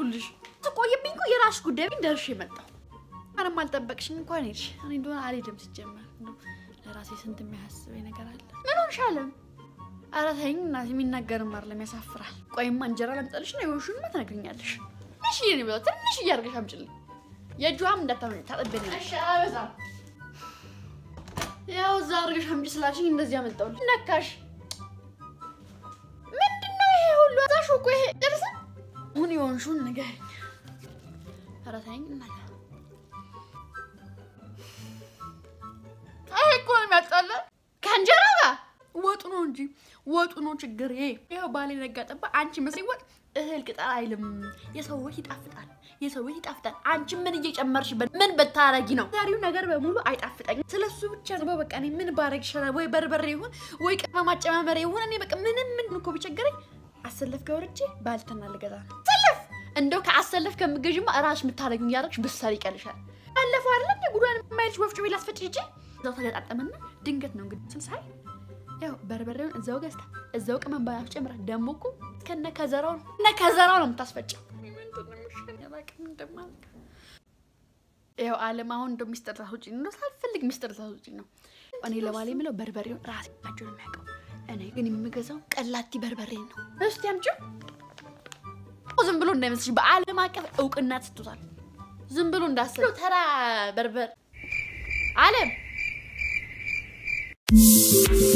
ደረስኩልሽ። ትቆይብኝ እኮ የራስሽ ጉዳይ ብኝ ደርሼ መጣሁ። ምንም አልጠበቅሽኝ እንኳን ሄድሽ። እኔ እንደሆነ አልሄድም ሲጀመር እንደው ለራሴ ስንት የሚያስበኝ ነገር አለ። ምን ሆንሽ አለም? ኧረ ተይኝ እናቴ፣ የሚናገርም አይደለም ያሳፍራል። ቆይማ እንጀራ ላምጣልሽ ነው የሆንሽንማ ትነግሪኛለሽ። ትንሽ እየኔ ብለው ትንሽ እያደረገሽ አምጪልኝ። የእጇም እንዳታመኝ ታጠብኝ። እሺ አበዛም። ያው እዛ አድርገሽ አምጪ ስላልሽኝ እንደዚህ አመጣሁልሽ። ነካሽ ምንድን ነው ይሄ ሁሉ? አዛሽ እኮ ይሄ ጥርስ ምን የሆንሽውን ንገሪኝ። ኧረ ተይኝ እናቴ። ይሄ እኮ ነው የሚያጣላ ከእንጀራ ጋር ወጡ ነው እንጂ ወጡ ነው ችግር። ይሄ ይኸው ባሌ ነጋ ጠባ አንቺ መስሎኝ ወጥ እህል ቅጠል አይልም። የሰው ወት ይጣፍጣል፣ የሰው ወት ይጣፍጣል። አንቺ ምን እየጨመርሽበት ምን ብታረጊ ነው? ዛሬው ነገር በሙሉ አይጣፍጠኝም። ስለሱ ብቻ ነው በቃ። እኔ ምን ባረግ ይሻላል? ወይ በርበሬ ይሁን ወይ ቅመም ማጨማመሪያ ይሁን። እኔ በቃ ምንም ምን እኮ ቢቸገረኝ አሰለፍ ገወርቼ ባልትና ልገዛ ነው። ሰለፍ እንደው ከአሰለፍ ከምገዥማ እራስሽ የምታረጊው እያደረግሽ ብትሰሪ ይቀልሻል። ባለፈው አይደለ እንደ ጉዷን የማይልሽ ወፍጮ ቤት ላስፈጭ ሂጅ እዛው ተገጣጠመና ድንገት ነው እንግዲህ ስልሳይ ያው በርበሬውን እዛው ገዝታ እዛው ቅመም ባያፍ ጨምራ ደግሞ እኮ ከነ ከዘራው ነው እነ ከዘራው ነው የምታስፈጨው። ያው አለም አሁን እንደው ሚስጥር ታስወጪኝ ነው ሳልፈልግ ሚስጥር ታስወጪኝ ነው። እኔ ለባሌ የምለው በርበሬውን ራሴ ናቸው ነው የሚያውቀው። እኔ ግን የምገዛው ቀላቲ በርበሬ ነው። እስቲ አምጪው። ዝም ብሎ እንዳይመስልሽ በአለም አቀፍ እውቅና ትቶታል። ዝም ብሎ እንዳስብ ተራ በርበር አለም